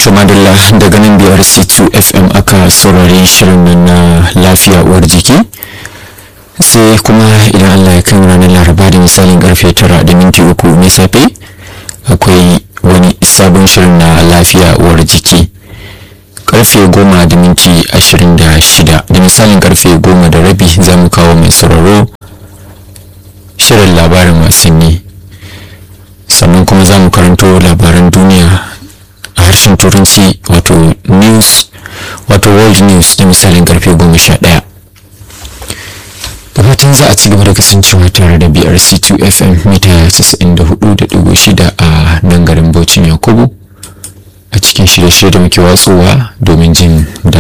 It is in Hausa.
madalla daga nan biyar c2 fm aka saurari shirin nan na lafiya uwar jiki sai kuma idan allah ya kai ranar laraba da misalin karfe tara da minti uku na safe akwai wani sabon shirin na lafiya uwar jiki karfe goma da minti ashirin da shida da misalin karfe goma da rabi za mu kawo mai sauraro shirin labarin wasanni sannan kuma za mu karanto labaran duniya a harshen turanci wato news wato world news da misalin karfe goma sha ɗaya da fatan za a ci gaba da kasancewa tare da brc2 fm mita 94.6 a nan garin bauchin yakubu a cikin shirye-shirye da muke watsowa domin jin da